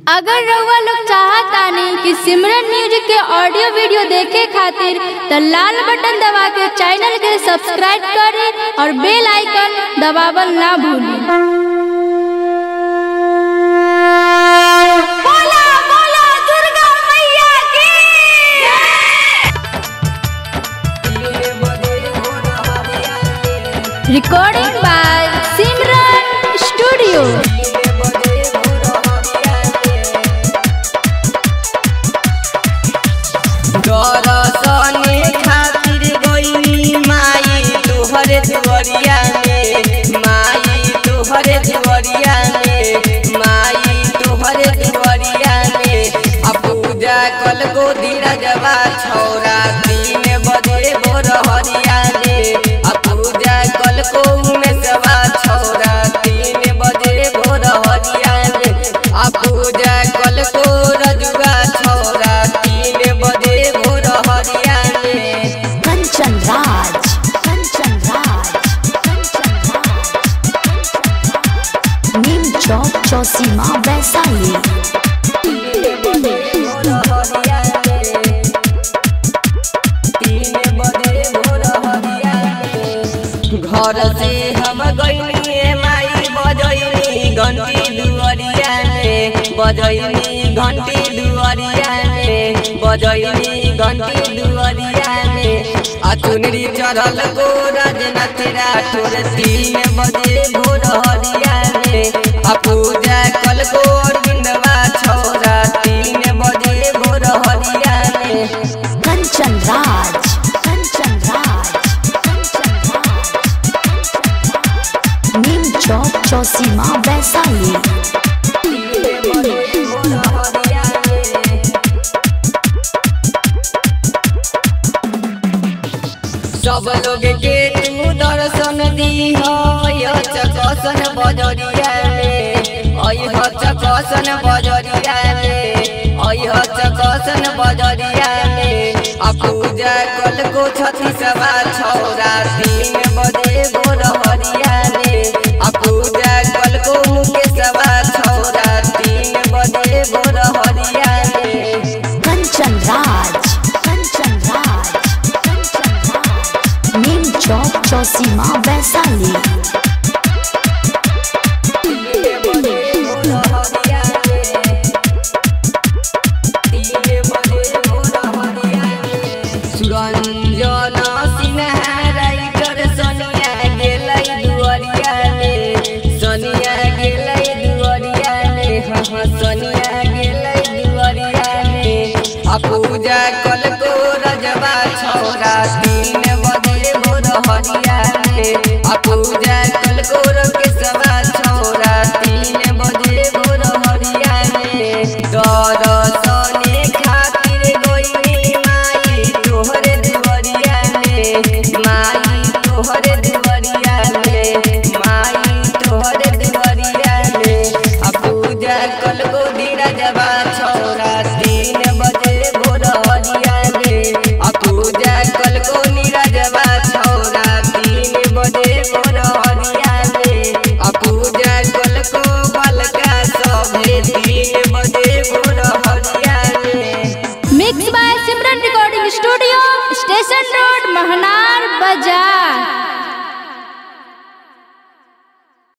अगर रउआ लोग चाहतानी कि सिमरन म्यूजिक के ऑडियो वीडियो देखे खातिर त लाल बटन दबा के चैनल के सब्सक्राइब करे और बेल आइकन दबावल ना भूली बोला बोला दुर्गा मैया की रिकॉर्डिंग बाय सिमरन स्टूडियो दरसने खातिर गइनी माई तोहर दुवरिया में माई तोहर दुवरिया में माई तोहर दुवरिया में आ पूजा कल को धीरजवा छौरा तीन बजे भोर हरिया में आ पूजा कल को में सवा छौरा तीन बजे भोर हरिया में आ पूजा कल को रजुआ छौरा तीन बजे भोर हरिया में कंचन राज कंचन राज कंचन राज नीम चौक चौसीमा वैशाली घर से हम गइनी माई बजैनी घंटी दुअरिया में बजैनी घंटी दुअरिया में बजैनी घंटी दुअरिया में आ चुनरी चढ़ल गो राजनाथ राठौर तीन बजे भोर हरिया में आ पूजा कल को अरविंदवा छौरा तीन बजे भोर हरिया में कंचन राज कंचन राज कंचन राज नीम चौक चौसीमा वैशाली सब लोग के तू दर्शन दी चकसन बजरिया में अह चकसन बजरिया में अह चकसन बजरिया में आ पूजा कल को छठी सवा छौरा तीन बजे भोर हरिया में आ पूजा कल को मुके सवा छौरा तीन बजे भोर हरिया में कंचन राज कंचन राज कंचन राज नीम चौक चौसीमा वैशाली सुरंजन सिन्हा कर सोनिया गेलै दुअरिया में सोनिया गेलै दुअरिया में हाँ हाँ सोनिया गेलै दुअरिया में आ पूजा